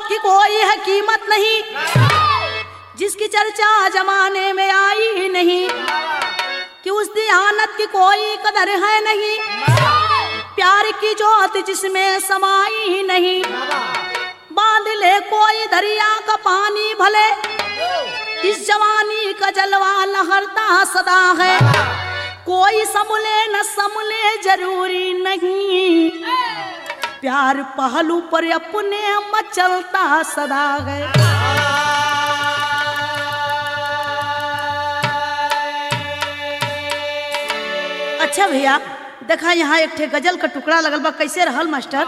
की कोई है कीमत नहीं जिसकी चर्चा जमाने में आई ही नहीं कि उस दियानत की कोई कदर है नहीं प्यार की जोत जिसमें समाई ही नहीं बांध ले कोई दरिया का पानी भले इस जवानी का जलवा लहरता सदा है कोई समले न समले जरूरी नहीं प्यार पहलू पर अपने मचलता सदा है अच्छा भैया देखा यहाँ एक ठे गजल का टुकड़ा लगल बा कैसे रहल मास्टर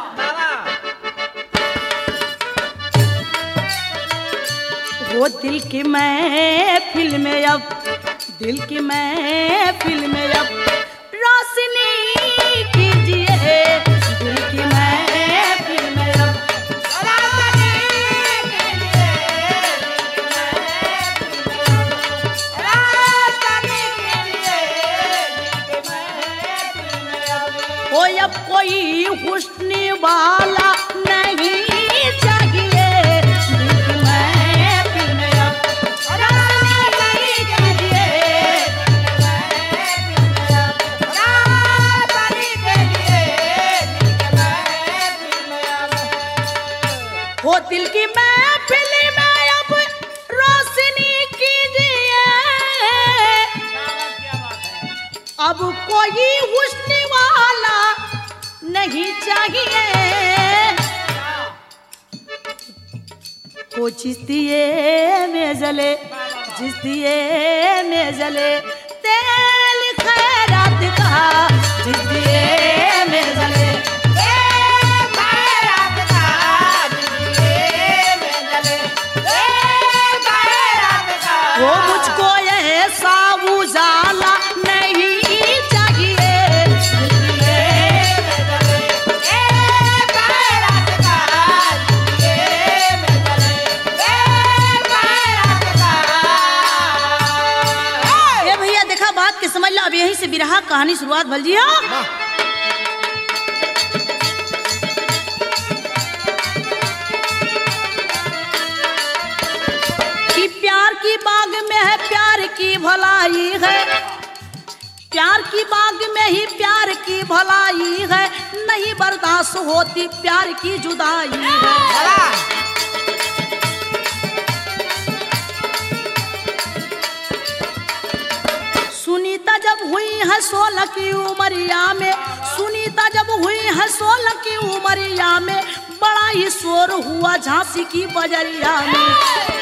वो दिल की महफिल में अब दिल की महफिल में अब रोशनी कीजिए दिल की महफिल में अब ओ अब कोई हुस्न वाला नहीं चाहिए दिल की महफिल में अब रोशनी कीजिए हो दिल की महफिल में अब रोशनी कीजिए अब कोई हुस्न वाला नहीं चाहिए वो जिस दिए में जले जिस दिए में जले तेल खैरात का जिस दिए में जले वो मुझको ऐसा उजाला नहीं चाहिए ए भैया देखा बात के समझ लो अब यहीं से बिरहा कहानी शुरुआत भल जी हाँ कि प्यार की बाग में है प्यार की भलाई है प्यार की बाग में ही प्यार की भलाई है नहीं बर्दाश्त होती प्यार की जुदाई है सुनीता जब हुई है सोलह की उमरिया में सुनीता जब हुई है सोलह की उमरिया में बड़ा ही शोर हुआ झांसी की बजरिया में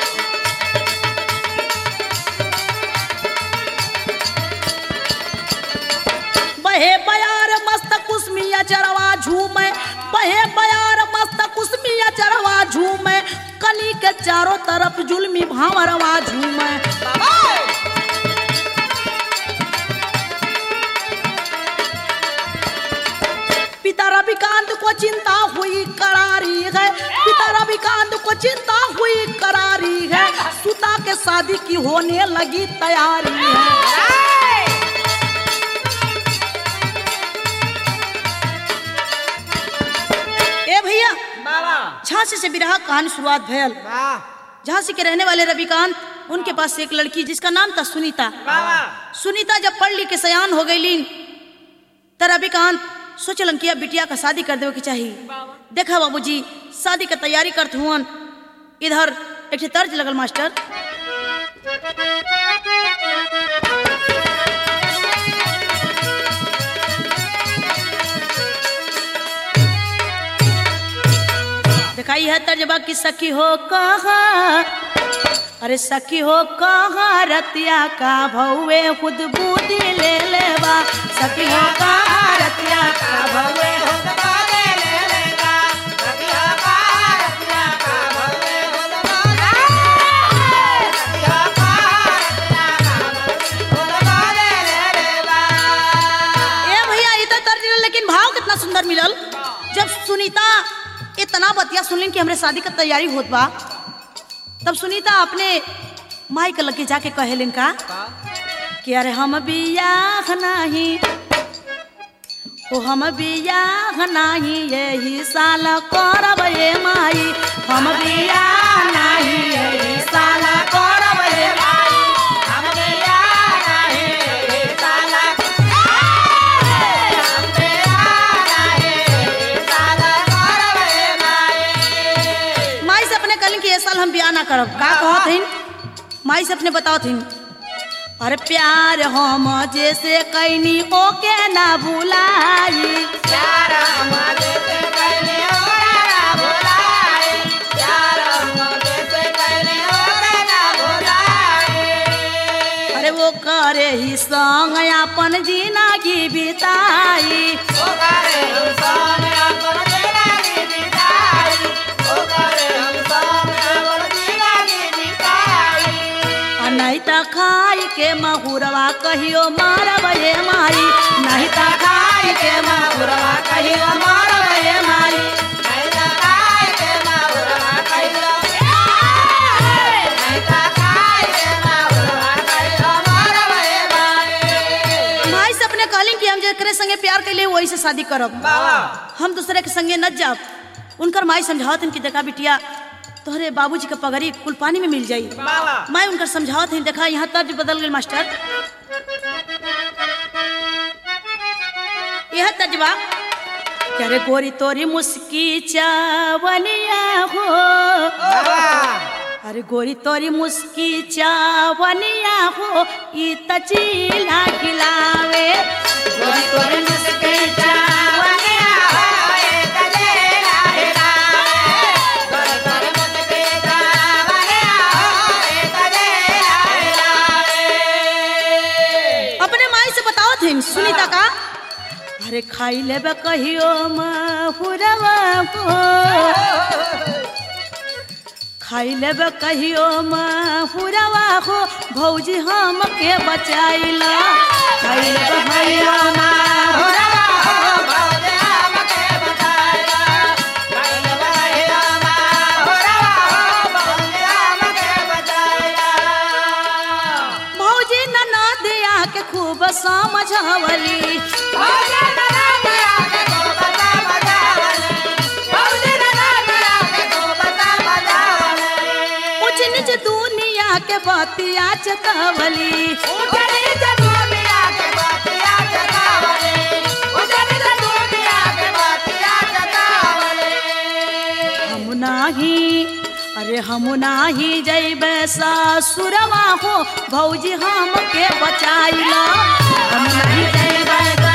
बहे बयार मस्त कुसमिया चरवा झूमे बहे बयार मस्त कुसमिया चरवा झूमे कली के चारों तरफ जुल्मी भावरवा झूमे पिता रविकांत को चिंता हुई करारी है पिता रविकांत को चिंता हुई करारी है सुता के शादी की होने लगी तैयारी है ए भैया झांसी से बिरहा कहानी शुरुआत भयल झांसी के रहने वाले रविकांत उनके पास एक लड़की जिसका नाम था सुनीता सुनीता जब पढ़ लिख के सयान हो गई त रविकांत सोचलन कि अब बिटिया का शादी कर देवे के चाहिए देखा बाबूजी शादी का तैयारी करत हुअन इधर एक ठे तर्ज लगल मास्टर दिखाई है तर्जबा की सखी हो कहा अरे सखी हो कहा रतिया का भौवे खुद बूदी ले लेवा सखी हो कहा रतिया का भौवे ए भैया ये तो तर्ज लेकिन भाव कितना सुंदर मिलल जब सुनीता इतना बतिया सुनलिन कि हमरे शादी का तैयारी होत बा तब सुनीता अपने माई के लगे जाके कहेलिन का कि अरे हम बियाह नहीं ओ हम बियाह नाही यही साल करब ए माई हम बियाह नाही यही साल करब ए माई हम बिया नहीं साला हम बिया नहीं साला करबे माई माई से अपने कहलिन कि ये साल हम बियाह ना करब का कहत हइन माई से अपने बताओ थिन अरे प्यार हम जैसे कैनी ओके ना भुलाई यार हमारे से कहने ओरा भुलाए यार हमारे से कहने ओरा ना भुलाए अरे वो करे ही संग अपन जिंदगी बिताई ओ करे हम सोने अपन जिंदगी बिताई ओ करे हम सोने अपन जिंदगी बिताई आ नहीं त खाई के महुरवा कहियो मारब ये माई नहीं त खाई के महुरवा कहियो मारब ये माई नहीं तो खाए के माउरा खाइलो नहीं तो खाए के माउरा खाइलो मारबे माई माई से अपने कहली कि हम जेकरे संगे प्यार कैले वही से शादी करब बाबा हम दूसरे के संगे न जाब उनकर माई समझावत हन कि देखा बिटिया तोहरे बाबूजी के पगड़ी कुल पानी में मिल जाई बाबा मैं उनकर समझावत हन देखा यहाँ तर्ज बदल गई मास्टर यह तर्जबा क्या रे गोरी तोरी मुस्की चावनिया हो बाबा अरे गोरी तोरी मुस्की चावनिया हो ई तचीला खिलावे गोरी तोरी मुस्की चावनिया अपने माई से बताओ थे सुनीता का अरे खाई लेबे कहियो महुरवा को खाई लेबे कहियो महुरवा हो भौजी हम के बचाइला खाई लेबे कहियो महुरवा भौजी ननदिया के खूब समझवली ऊंच नीच दुनिया के बतिया चतवली हम नाही अरे हम नाही जैबे ससुरवा हो भौजी हम के बचाइला हम नहीं जैबे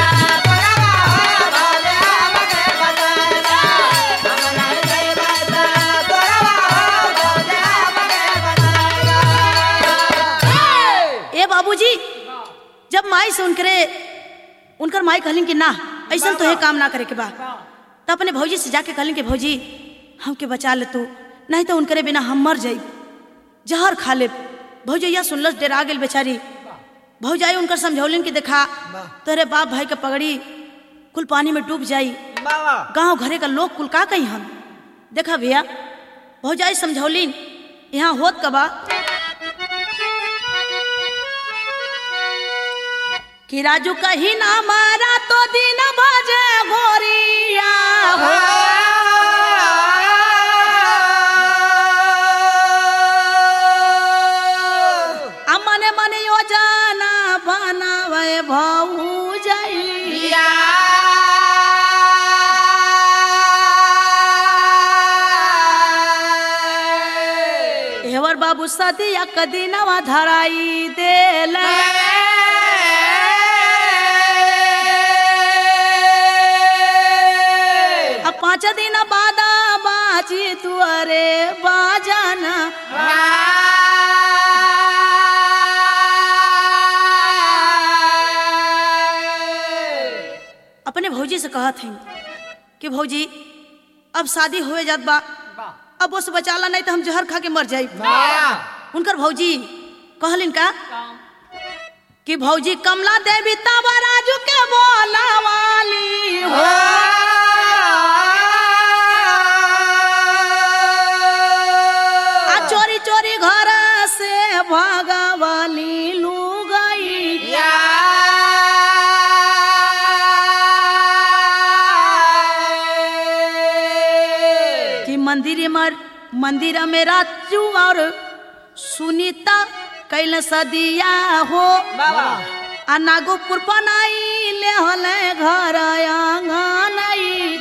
ए बाबूजी जब माई से उनकरे उनकर माई कहलिन कि ना ऐसा तो है काम ना करे के बा तो अपने भौजी से जाके कहलिन कि भौजी हमके बचा ले तू नहीं तो उनकरे बिना हम मर जाई जहर खा ले भौजैया सुनलस डेरा गेल बेचारी भौजाई उनकर समझौलिन कि देखा तोरे बाप भाई के पगड़ी कुल पानी में डूब जाई बाबा गांव घरे का लोग कुल का कही हम देखा भैया भौजाई समझौलिन यहाँ होत कबा कि राजू कही ना मारा तो दिन भजे घोरिया हो आ मने मने योजना बनावे भौजाई हेवर बाबू सदिया कदीनवा धराई देला अब पाँच दिन बाद बाजी तुअरे बाजाना अपने भौजी से कहत हैं कि भौजी अब शादी होए जात बा अब उस बचाला नहीं तो हम जहर खा के मर जाई उनकर भौजी कहलिन का कि भौजी कमला देवी तबा राजू के बोला वाली हो आ चोरी चोरी घर से भगवाली लू गई मंदिर मर मंदिर में राजू और सुनीता कैल सदिया हो बाबा आ नागोपुर पनाई ले हले घर आंगनई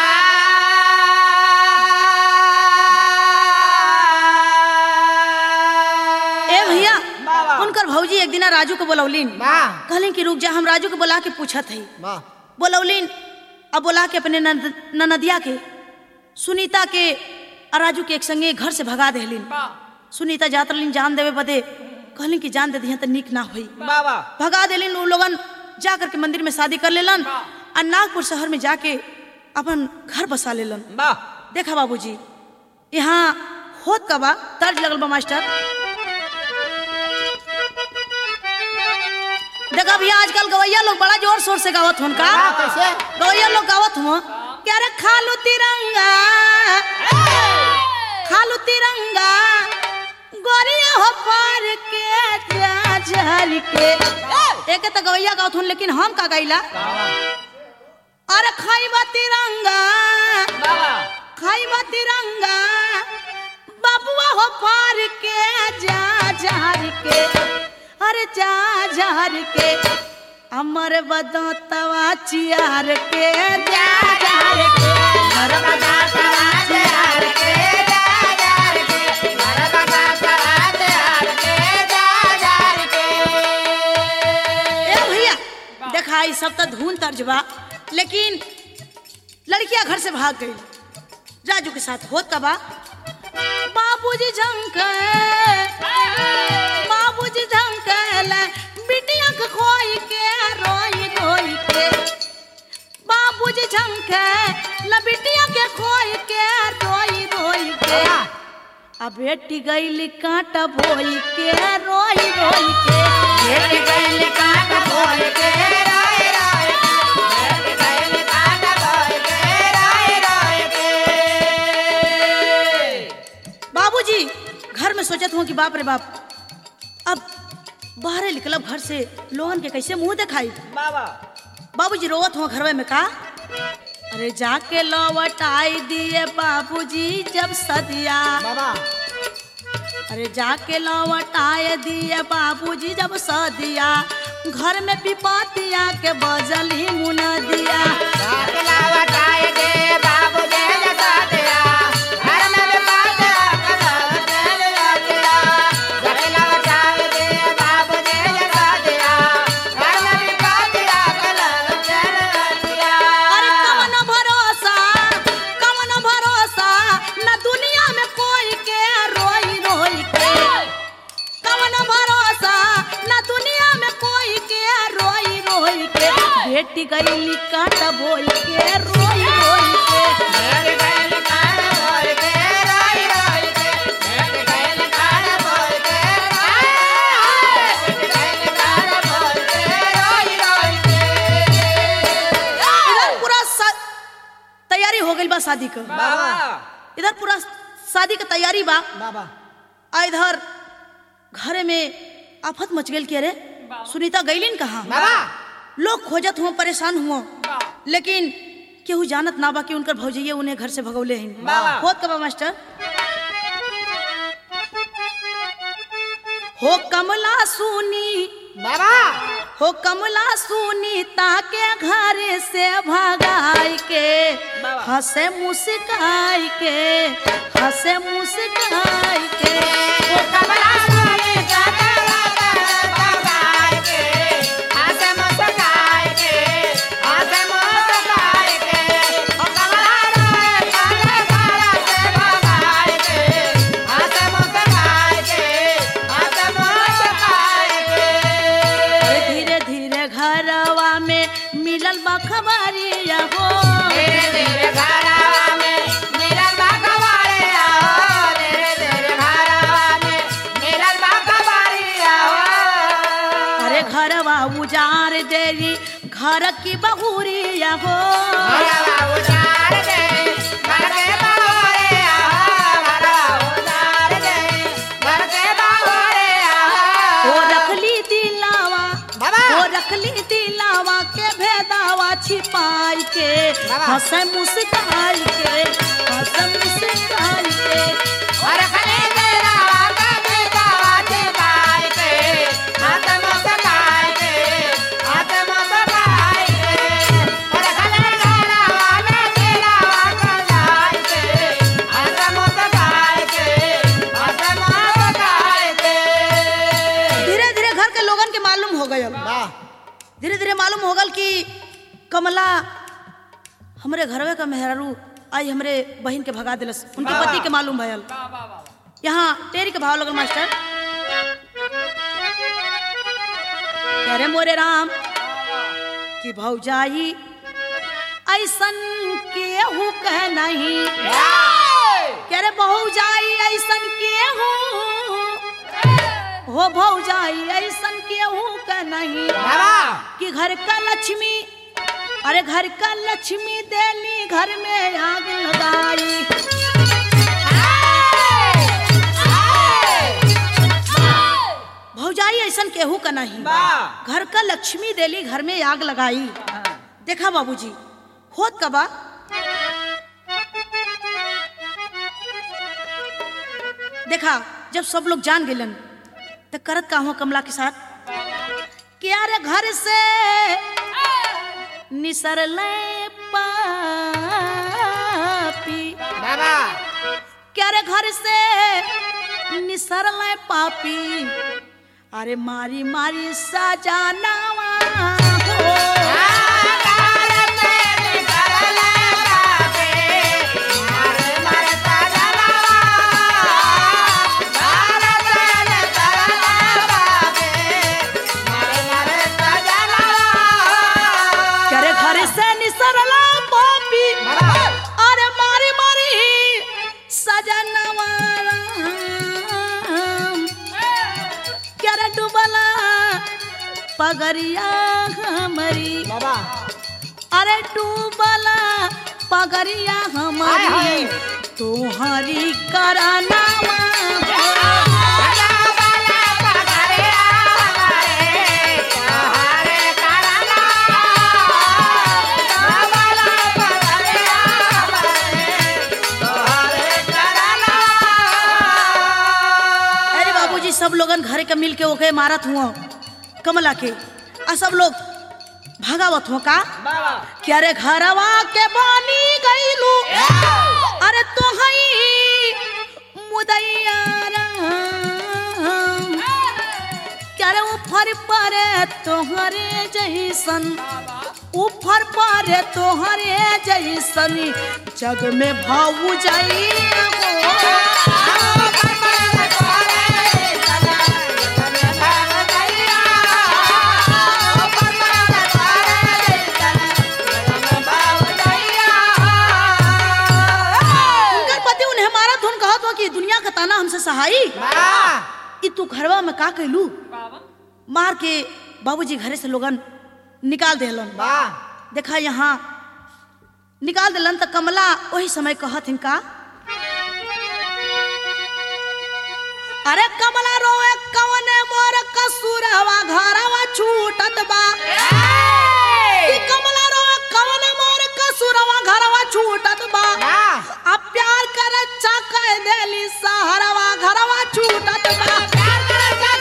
ए भैया बाबा। उनकर भौजी एक दिन राजू को बोलौलीन वाह कहलिन कि रुक जा हम राजू को बुला के पूछत हई वाह बोलौलीन अब बोला के अपने ननद- ननदिया के सुनीता के और राजू के एक संगे घर से भगा देहलिन सुनीता जात रहलिन जान देवे बदे कहलिन कि जान दे दिया तो निक ना होई बाबा भगा देलिन उ लोगन जा करके मंदिर में शादी कर लेलन और नागपुर शहर में जाके अपन घर बसा लेलन वाह देखा बाबूजी यहाँ होत का बा तर्ज लगल बा मास्टर देखा भैया आजकल गवैया लोग बड़ा जोर शोर से गावत होन का हाँ, कैसे? गवैया लोग गावत हो क्या रे खालू तिरंगा खालू तिरंगा गोरिया हो पार के जा झर के एक तो गवैया गावत होन लेकिन हम का गाइला अरे खाइबा तिरंगा बाबा खाइबा तिरंगा बाबुआ हो पार के जा जार के अरे जा जार के अमर बदो तवा चियार के जा जार के घर बजा सराज हार के जा जार के घर बजा सराज हार के जा जार के ए भैया देखा ई सब तो धुन तर्जबा लेकिन लड़कियां घर से भाग गई राजू के साथ होत का बा बाबूजी झंक बाबूजी झंकल बिटिया के खोई के रोई रोई के बाबूजी झंक ल बिटिया के खोई के रोई रोई के आ बेटी गईली कांटा बोई के रोई रोई के बेटी गइल काट बोल के रोए रोए बेटी गइल काट बोल के रोए रोए के बाबूजी घर में सोचत हूँ कि बाप रे बाप अब बाहर निकलब घर से लोगन के कैसे मुंह दिखाई बाबा बाबूजी रोवत हुआ घरवे में का अरे जाके लौट आई दिए बाबूजी जब सदिया बाबा अरे जाके लौट आए दिए बाबूजी जब सदिया घर में पिपातिया के बजली मुनदिया साकला वटाए दे बाबू दे जसा दिया घर में भी बात कदा चल दिया साकला वटाए दे बाबू दे जसा दिया घर में भी बात कदा चल दिया अरे कवन भरोसा कवन भरोसा न दुनिया में कोई के रोई रोई के कवन भरोसा न दुनिया में कोई के रोई रोई के बेटी गईली काट बोई के रोई रोई के मेरे गैल कान बोल के रोई रोई के मेरे गैल कान बोल के मेरे गैल कान बोल के रोई रोई के इधर पूरा सा- तैयारी हो गई बा शादी का बाबा इधर पूरा शादी का तैयारी बा बाबा आ इधर घरे में आफत मच गई के रे सुनीता गईलिन कहाँ बाबा लोग खोजत हुआ परेशान हुआ लेकिन केहू जानत ना बा कि उनकर भौजैया उन्हें घर से भगौले हैं बाबा। होत कबा मास्टर हो कमला सुनी बाबा हो कमला सुनी ताके घर से भगाई के बाबा। हंसे मुस्काई के हंसे मुस्काई के वो कमला सोनी जाता बाबा के आसे मुस्काई के आसे मुस्काई के वो कमला रोए काले काला से बाबा के आसे मुस्काई के आसे मुस्काई के अरे धीरे धीरे घरवा में मिलल बा खबरिया हो धीरे धीरे घरवा में मिलल बा कवारे आओ धीरे धीरे घरवा में मिलल बा कवारे आओ अरे घरवा उजार देरी घर की बहुरिया हो घरवा उजार दे घर के बाहरे आओ घरवा उजार दे घर के बाहरे ओ आओ रखली दिलावा बाबा। वो रखली दिलावा के भेदावा छिपाई के बाबा। हंसे मुस्काई के हंसे मुस्काई के और खले तेरा वाका बेटावा के गाय के हाथ मत गाय के हाथ मत गाय के और खले तेरा वाका तेरा वाका गाय के हाथ मत गाय के हाथ मत गाय के धीरे धीरे घर के लोगन के मालूम हो गयल वाह धीरे धीरे मालूम हो गल कि कमला हमरे घरवे का मेहरारू आई हमरे बहन के भगा दिलस उनके वाह। पति के मालूम भयल यहाँ टेरी के भाव लगल मास्टर कह रे मोरे राम कि भौजाई ऐसन केहू कह नहीं कह रे भौजाई ऐसन केहू हो भौजाई ऐसन केहू कह नहीं बाबा कि घर का लक्ष्मी अरे घर का लक्ष्मी देली घर में आग लगाई भौजाई ऐसन केहू का नहीं वाह। घर का लक्ष्मी देली घर में आग लगाई देखा बाबूजी होत कबा देखा जब सब लोग जान गेलन तो करत का हुआ कमला के साथ कि यार घर से निसरले पापी बाबा क्या रे घर से निसरले पापी अरे मारी मारी सजानावा हो क्या रे घर से निसरला पापी अरे मारी मारी सजनवा क्या रे डूबला पगरिया हमारी बाबा अरे डूबला पगरिया हाय, हमारी हाय। तुम्हारी करानावा अरे बाबूजी सब लोगन घरे के मिल के ओके मारत हुआ कमला के आ सब लोग भगावत हुआ का क्या रे घरवा के बानी गईलू अरे तो हई मुदैया राम। क्या रे ऊपर पर तोहरे जैसन ऊपर पर तोहरे जैसन जग में भाऊ जाई उनकर पति उन्हें मारत हुन कहत हो कि दुनिया का ताना हमसे सहाई ई तू घरवा में का कैलू मार के बाबूजी घरे से लोगन निकाल देलन देखा यहाँ निकाल दिलन त कमला वही समय कहत हिन का अरे कमला रोए कवने मोर कसूरवा घरवा छूटत बा ई कमला रोए कवने मोर कसूरवा घरवा छूटत बा अब प्यार कर अच्छा कह देली सहरवा घरवा छूटत बा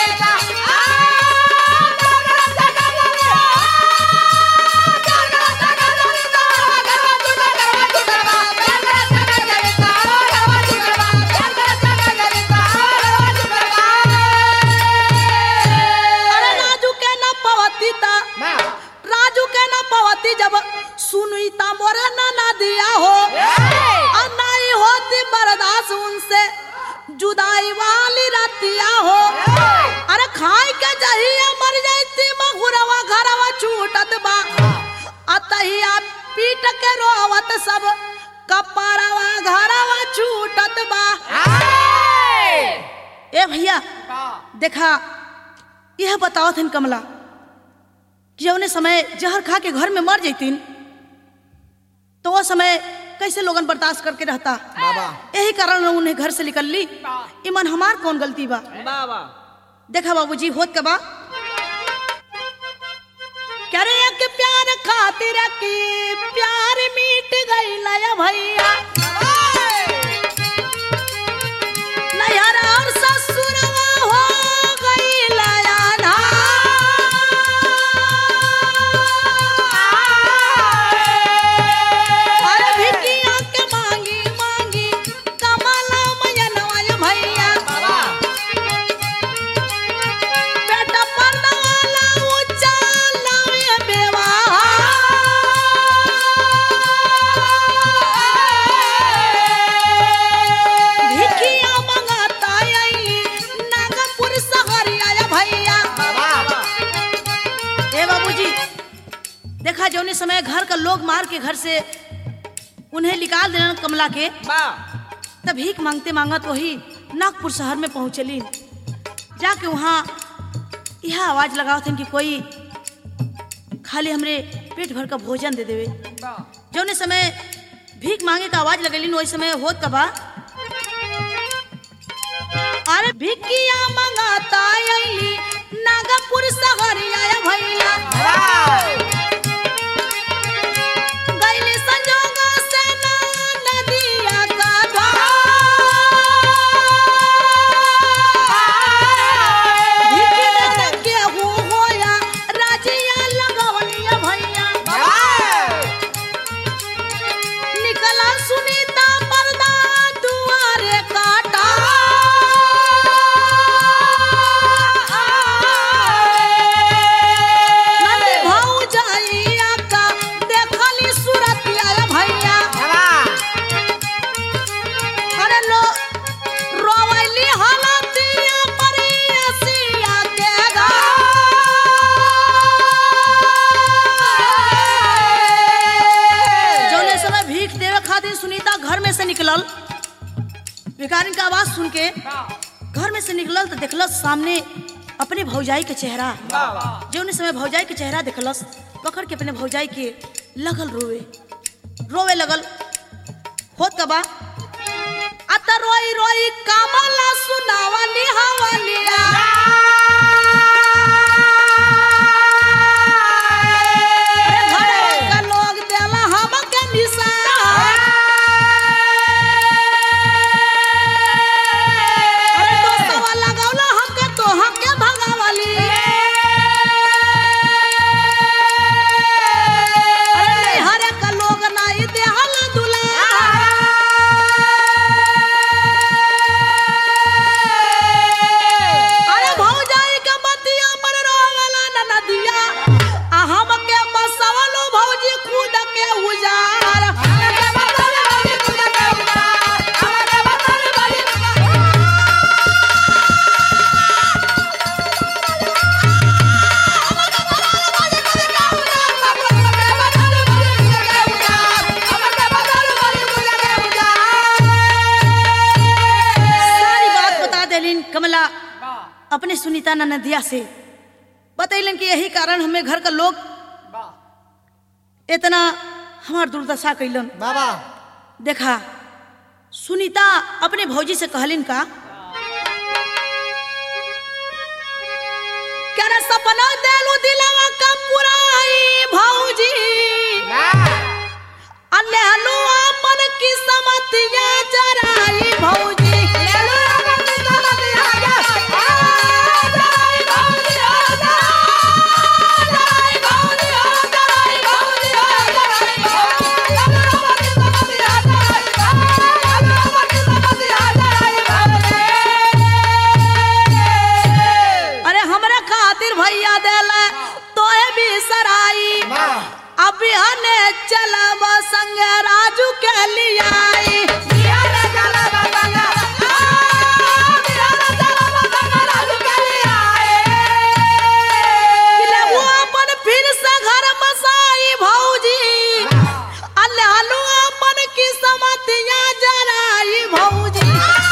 अरे राजू के न पवती ता राजू के न पवती जब सुनुई ता मोरे ना ना दिया हो और नहीं होती बर्दाश्त उनसे जुदाई वाली रतिया हो अरे खाई के जहिया मर जाती महुरवा घरवा छूटत बा अतहिया पीट के रोवत सब कपड़वा घरवा छूटत बा ए भैया देखा यह बताओ थिन कमला कि जौने समय जहर खा के घर में मर जैतीन तो वो समय कैसे लोगन बर्दाश्त करके रहता बाबा यही कारण उन्हें घर से निकल ली इमन हमार कौन गलती बा बाबा देखा बाबूजी होत के बा मन खातिर की प्यार मिट गई लया भैया नैहरा और ससुरवा हो गई लया अरे भिकिया के मांगी मांगी कमला मयनवा या भैया बेटा पर्दवाला ऊंचा लावे बेवा भिकिया मंगाता आई नागपुर सहरिया या भैया ए बाबूजी देखा जौने समय घर का लोग मार के घर से उन्हें निकाल देना कमला के तब भीख मांगते मांगत वही नागपुर शहर में पहुंचली जाके वहाँ यह आवाज लगाओ थे कि कोई खाली हमरे पेट भर का भोजन दे देवे जौने समय भीख मांगे का आवाज लगेली वही समय होत कबा अरे भिकिया मंगाता आईली नागपुर शहरिया या भैया गैली संजोग से ना नदिया का धार। भिकी देख केहू होया, राजिया लगवनिया भैया। निकला सुनीता पर्दा दुआरे काटा नंदी भौजाइया का देखली सूरतिया भैया अरे लो रोवली हालतिया परियसिया के गा जौने समय भीख देवे खातिर सुनीता घर में से निकलल भिखारी का आवाज सुन के घर में से निकलल तो देखलस सामने अपने भौजाई के चेहरा जौने समय भौजाई के चेहरा देखलस पकड़ के अपने भौजाई के लगल रोवे रोवे लगल होत कबा अत रोई रोई कामला सुनावली हवलिया अरे घरवा का लोग देला हमके निशान। अरे दोस्तवा लगौला हमके तो हमके भगावली अरे नैहरे का लोग नाई देहल दुला अरे भौजाई के बतिया पर रोवला न नदिया आ हमके बसवलो भौजी खुद के उजार सारी बात बता देलिन कमला अपने सुनीता नदिया से बतैलन कि यही कारण हमें घर का लोग इतना हमार दुर्दशा कैलन बाबा देखा सुनीता अपने भौजी से कहलिन का क्या रे सपना देलू दिलवा का पुराई भौजी अल्लेहलू अपन किस्मतिया जराई भौजी अरे हमरे खातिर भैया देला तोहे भी सराई अभी हने चलब संग राजू के लियाई ले वो अपन फिर से घर बसाई भौजी अल्लाह हलू अपन किस्मतिया जराई भौजी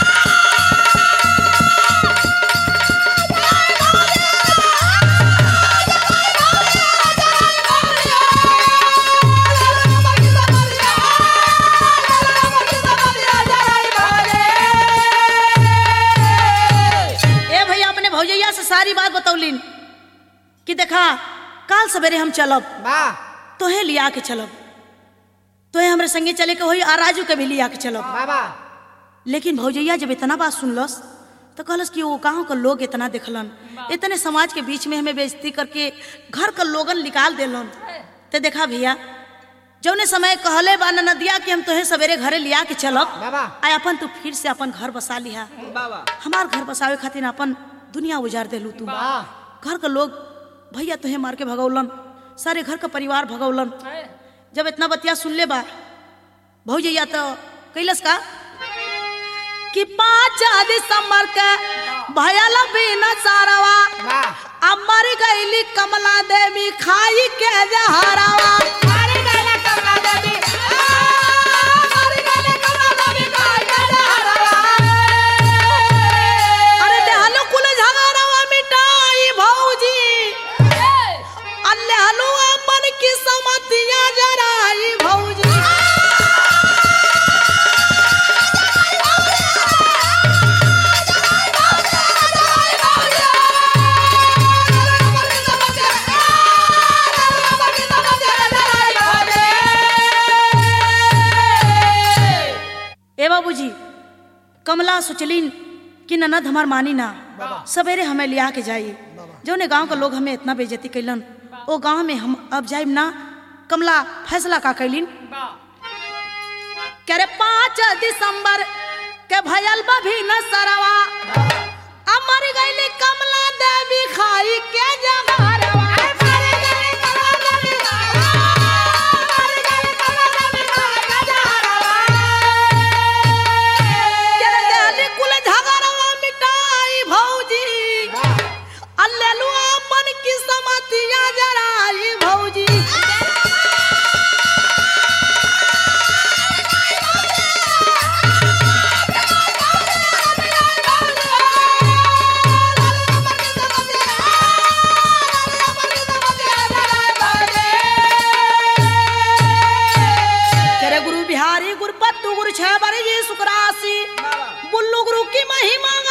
ए भैया अपने भौजैया से सारी बात बतौलिन कि देखा काल सवेरे हम चलब तोहे लिया के चलब तोहे हमरे संगे चले के होई आ राजू के भी लिया के चलब बाबा लेकिन भौजैया जब इतना बात सुनलस तो कहलस कि वो गांव का लोग इतना देखलन इतने समाज के बीच में हमें बेइज्जती करके घर का लोगन निकाल देलन ते देखा भैया जौने समय कहले बा न नदिया कि हम तोहे सवेरे घरे लिया के चलब बाबा। आ अपन तू फिर से अपन घर बसा लिहा बाबा हमार घर बसावे खातिर अपन दुनिया उजाड़ देलू तू वाह घर का लोग भैया तुहे मार के भगौलन सारे घर का परिवार भगौलन जब इतना बतिया सुन ले बा भौजैया तो कैलस का कि पाँच दिसंबर के भयल बिन सारवा वाह अब मर गईली कमला देवी खाई के जहरवा मारी गले कमला देवी आ, मारी गले कमला देवी काय गले अरे देहलो कुल झगड़वा मिटाई भौजी अल्लाहलो अपन की समतिया जराई भौजी ए बाबूजी कमला सोचलिन कि ननद हमार मानी ना सवेरे हमें लिया के जाइए जौने गांव के लोग हमें इतना बेइज्जती कैलन ओ गांव में हम अब जाइब ना कमला फैसला का कैलिन करे पाँच दिसंबर के भयल भी न सरवा अमर गईली कमला देवी खाई के जगरवा करे देहली कुल झगड़वा मिटाई भौजी अल्लेलु अपन की समतिया जराई भौजी तेरे गुरु बिहारी गुरु पत्तू गुरु छह बरी जी सुकरासी बुल्लू गुरु की महिमा